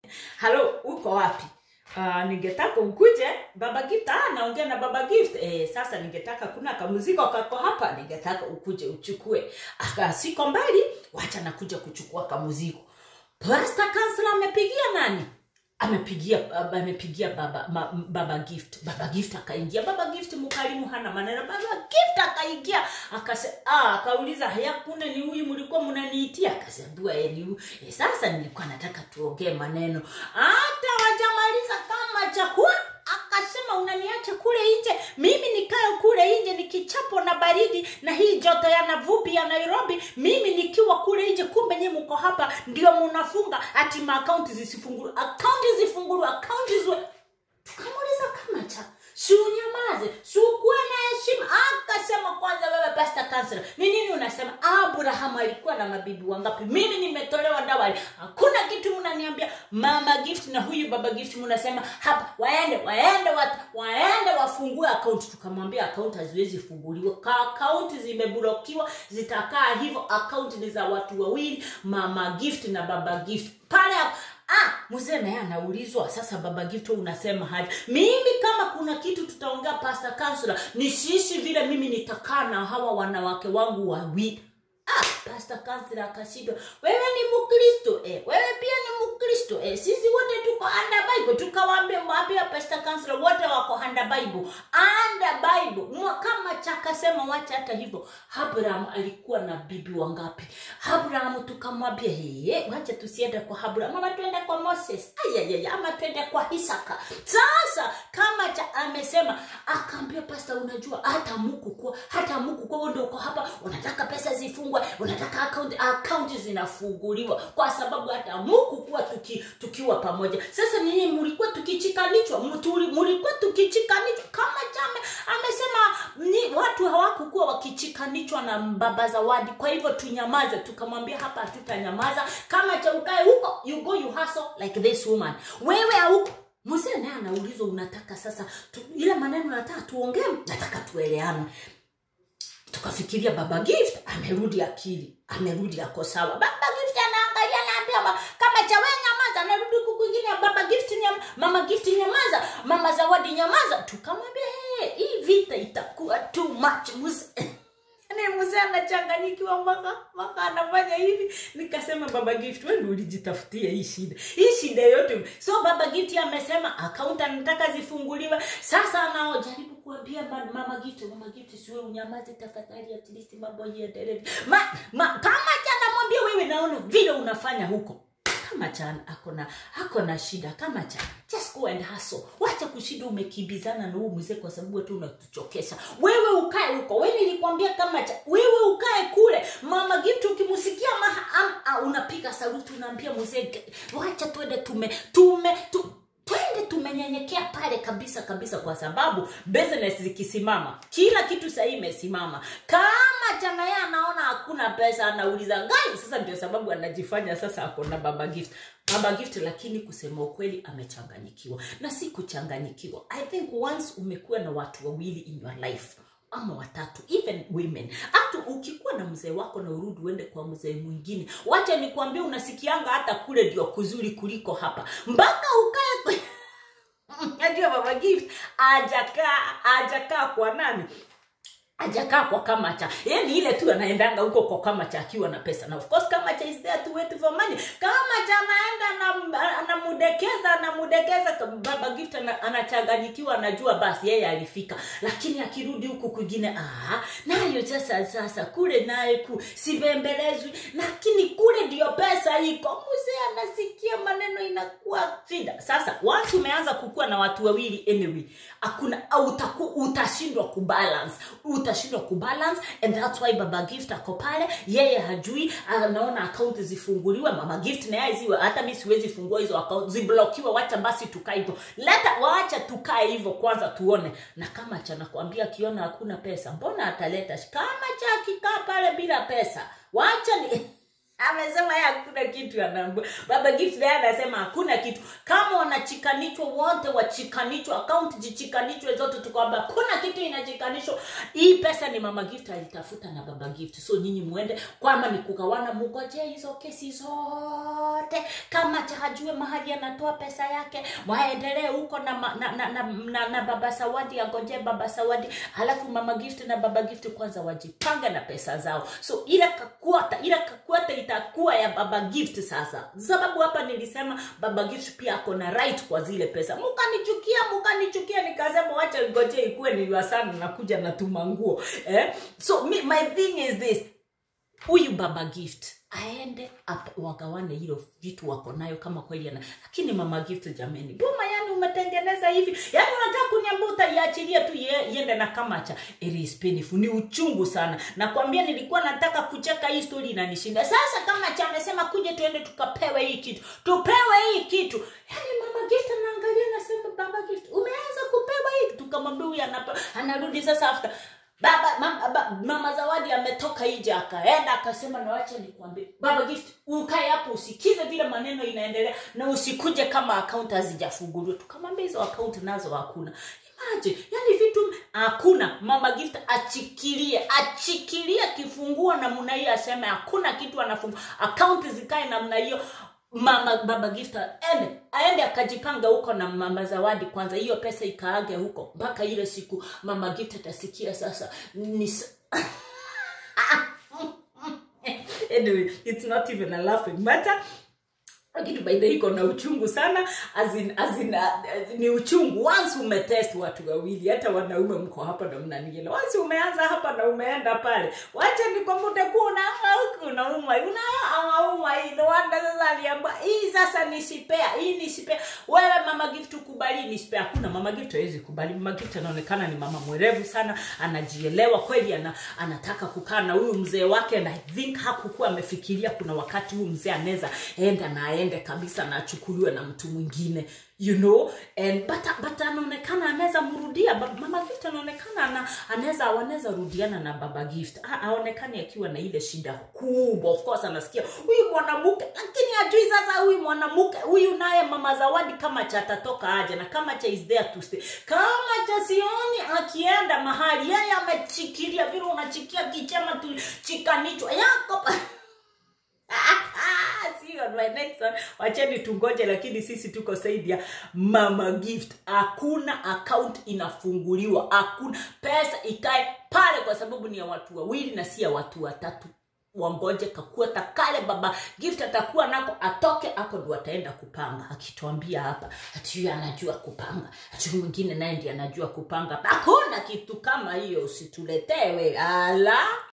halo uko wapi Uh, ningetaka ukuje baba gift ah, naongea na baba gift eh, sasa ningetaka kuna kamuziko kako hapa ningetaka ukuje uchukue aka siko mbali wacha nakuja kuchukua kamuziko Pastor Counselor amepigia nani amepigia amepigia baba ma, baba gift baba gift akaingia baba gift mkalimu hana maneno baba gift akaingia akase ah akauliza haya kuna ni huyu mlikuwa mnaniitia akasema eh ni huyu eh, sasa nilikuwa nataka tuongee maneno hata wajamaliza kama chakula akasema unaniacha kule nje mimi nikae kule nje nikichapo na baridi na hii joto ya navupi ya nairobi mimi nikiwa kule nje kumbe nyie mko hapa ndio munafunga ati maakaunti zisifungulu akaunti zifungulu akaunti ziwe tukamuuliza kama cha si unyamaze si ukuwe na heshima akasema kwanza wewe pastor counselor ni nini unasema abraham alikuwa na mabibi wangapi mimi nimetolewa dawali hakuna kitu mnaniambia mama gift na huyu baba gift mnasema hapa waende waende watu waende wafungue akaunti tukamwambia akaunti haziwezi funguliwa ka akaunti zimeblokiwa zitakaa hivyo akaunti ni za watu wawili mama gift na baba gift pale ah mzee naye anaulizwa sasa baba gifto unasema haja mimi kama kuna kitu tutaongea pastor counselor ni sisi vile mimi nitakaa na hawa wanawake wangu wawili ah pastor counselor akashindwa wewe ni mkristo eh wewe pia ni mkristo eh sisi wote tuko under bible tukawaambia mwambia pastor counselor wote wako under bible under bible Mwa- kama chakasema wacha hata hivyo abraham alikuwa na bibi wangapi abraham tukamwambia hey, wacha tusiende kwa abraham ama twende kwa moses ayayaya ama twende kwa isaka sasa kama cha amesema akaambia pasta unajua hata muku kwa hata muku kwa wewe ndio uko hapa unataka pesa zifungwe unataka account account zinafunguliwa kwa sababu hata muku kuwa tuki, tukiwa pamoja sasa ninyi mlikuwa tukichikanishwa mtuli- mlikuwa tukichikanishwa kama chame amesema ni watu hawakukuwa wakichikanishwa na baba zawadi kwa hivyo tunyamaze tukamwambia hapa hatutanyamaza kama cha ukae huko you go you hustle like this woman wewe hauko mzee naye anaulizwa unataka sasa tu, ile maneno nataka tuongee nataka tueleane tukafikiria baba gift amerudi akili amerudi ako sawa baba gift anaangalia naambia ma- kama chawe nyamaza anarudi huku kwingine baba gift nyam, mama gift nyamaza mama zawadi nyamaza tukamwambia hey, hii vita itakuwa too much mzee Yaani mzee anachanganyikiwa mpaka mpaka anafanya hivi nikasema baba gift wewe ndio ulijitafutia hii shida hii shida yote so baba gift amesema account anataka zifunguliwe sasa anaojaribu kuambia ma- mama gift mama gift siwe unyamaze tafadhali at least mambo yaendelee ma, ma, kama jana mwambie wewe naona vile unafanya huko kama chan ako na ako na shida kama cha just go and hustle wacha kushinda umekimbizana na huu mzee kwa sababu tu unatuchokesha wewe ukae huko wewe nilikwambia kama cha wewe ukae kule mama gift ukimsikia maha am, a, unapiga saluti unaambia mzee "Ge- wacha twende tume tume tu, twende tumenyenyekea pale kabisa kabisa kwa sababu business zikisimama kila kitu sahii imesimama kama chama yeye anaona hakuna pesa anauliza gai sasa ndio sababu anajifanya sasa ako na baba gift baba gift lakini kusema ukweli amechanganyikiwa na si kuchanganyikiwa i think once umekuwa na watu wawili in your life ama watatu even women hata ukikuwa na mzee wako na urudi uende kwa mzee mwingine wacha nikwambia unasikianga hata kule ndio kuzuri kuliko hapa mpaka ukae kwe- najua baba gift ajakaa ajakaa kwa nani ajakaa kwa kamacha yani ile tu anaendanga huko kwa kamacha akiwa na pesa na of course kamacha is there to wait for money kamacha anaenda anam- anamudekeza anamudekeza baba gift ana- anachanganyikiwa anajua basi yeye alifika lakini akirudi huku kwingine ah nayo sasa sasa kule naye ku sibembelezwi lakini kule ndio pesa iko mzee anasikia maneno inakuwa shida sasa once umeanza kukuwa na watu wawili anyway hakuna au utaku, utashindwa kubalance utashindwa kubalance and that's why baba gift ako pale yeye hajui anaona akaunti zifunguliwe mama gift na yeye ziwe hata mi siwezi fungua hizo akaunti ziblokiwe wacha basi tukae hivyo leta waacha tukae hivyo kwanza tuone na kama cha nakwambia akiona hakuna pesa mbona ataleta kama cha akikaa pale bila pesa wacha ni amesema yeye hakuna kitu anaambia baba gift naye anasema hakuna kitu kama wanachikanishwa wote wachikanishwa akaunti zichikanishwe zote tukwamba kuna kitu inachikanishwa hii pesa ni mama gift alitafuta na baba gift so nyinyi mwende kwama ni kugawana mugoje hizo kesi zote kama hajue mahali anatoa pesa yake waendelee huko na, ma- na, na, na, na, na baba sawadi agoje baba sawadi halafu mama gift na baba gift kwanza wajipange na pesa zao so ile kakuata ile kakuata itakuwa ya baba gift sasa sababu hapa nilisema baba gift pia ako na right kwa zile pesa mukanichukia mukanichukia nikasema wacha ngoje ikuwe niliwa sana nakuja natuma nguo eh? so me, my thing is this huyu baba gift aende ap- wagawane hilo vitu wako nayo kama kweli ana lakini mama gift jameni boma yani umetengeneza hivi yani unataka kuniambia utaiachilia tu ye- iende na kamacha it is painful ni uchungu sana nakwambia nilikuwa nataka kucheka hii story inanishinda sasa kamacha amesema kuja tuende tukapewe hii kitu tupewe hii kitu yani mama gift anaangalia nasema baba gift umeanza kupewa hii tukamwambia huyu anapa- anarudi sasa after baba mama, ba, mama zawadi ametoka nje akaenda akasema na wacha nikwambie baba gift ukae hapo usikize vile maneno inaendelea na usikuje kama akaunti hazijafunguliwa tukamwambia hizo akaunti nazo hakuna imagine yani vitu hakuna mama gift achikilie achikilie kifunguo namna hiyo aseme hakuna kitu anafungua akaunti zikae namna hiyo mama baba gift aende aende akajipanga huko na mama zawadi kwanza hiyo pesa ikaage huko mpaka ile siku mama gift atasikia sasa ni s- anyway it's not even a laughing matter lakini by the way iko na uchungu sana as in, as in, uh, ni uchungu once umetest watu wawili hata wanaume mko hapa na mnaniela once umeanza hapa na umeenda pale wacha nikwambute kuwa unaanga huku unauma unauma hii ndo wanda sasa aliamba hii sasa ni sipea hii ni sipea wewe mama gift ukubali ni sipea hakuna mama gift hawezi kubali mama gift anaonekana ni mama mwerevu sana anajielewa kweli ana, anataka kukaa na huyu mzee wake na I think hakukuwa amefikiria kuna wakati huyu mzee anaweza enda na aende kabisa na achukuliwe na mtu mwingine you know and but, but anaonekana anaweza mrudia Ba- mama gift anaonekana ana, anaweza wanaweza rudiana na baba gift Ha- haonekani akiwa na ile shida kubwa of course anasikia huyu mwanamke lakini ajui sasa huyu mwanamke huyu naye mama zawadi kama cha atatoka aje na kama cha is there to stay kama cha sioni akienda mahali yeye amechikilia vile unachikia kichema tu chikanichwa yako pa- See you on my next one. wacheni tungoje lakini sisi tuko saidi ya mama gift hakuna account inafunguliwa hakuna pesa ikae pale kwa sababu ni ya watu wawili na si ya watu watatu wangoje kakuata kale baba gift atakuwa nako atoke ako ndo ataenda kupanga akituambia hapa ati huyu anajua kupanga ati huyu mwingine naye ndi anajua kupanga hakuna kitu kama hiyo usituletewe ala